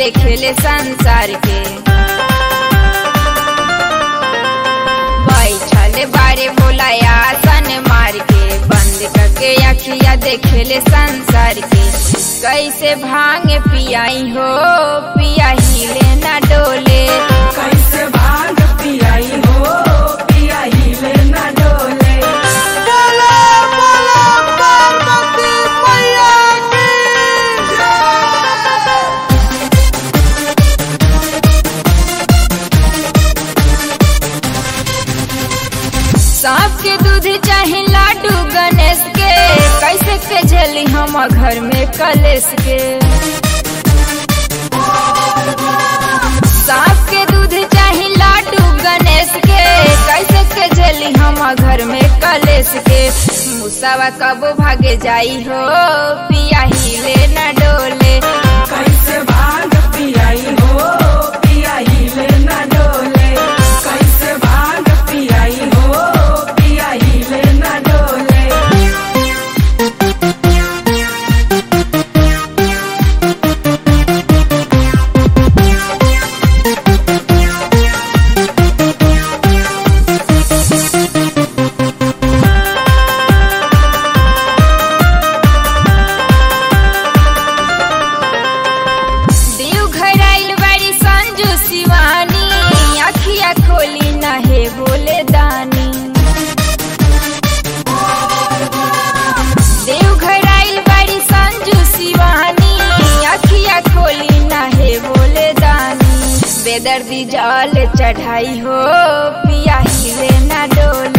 देखेले संसार के बैठल बारे बोला आसन मार के बंद करके अखिया देखेले संसार के कैसे भांग पियाई हो पिया हिले ना डोले कैसे भांग पियाई हो पिया हिले ना डोले सांप के दूध चाहे लाडू गणेश के कैसे के झेली हम घर में कलेश के सांप के दूध चाहे लाडू गणेश के कैसे के झेली हम घर में कलेश के मुसावा कबो भागे जाई हो पिया हिले न डोले कैसे भांग पियाई हो पिया हिले ना डोले कैसे भांग पियाई हो पिया हिले ना डोले देव घर आइल बाड़ी संजू शिवानी अखिया खोली नहे बोले दानी देव घर आइल बाड़ी संजू शिवानी अखिया खोली नहे बोले दानी बेदर्दी जल चढ़ाई हो पिया हिले ना डोले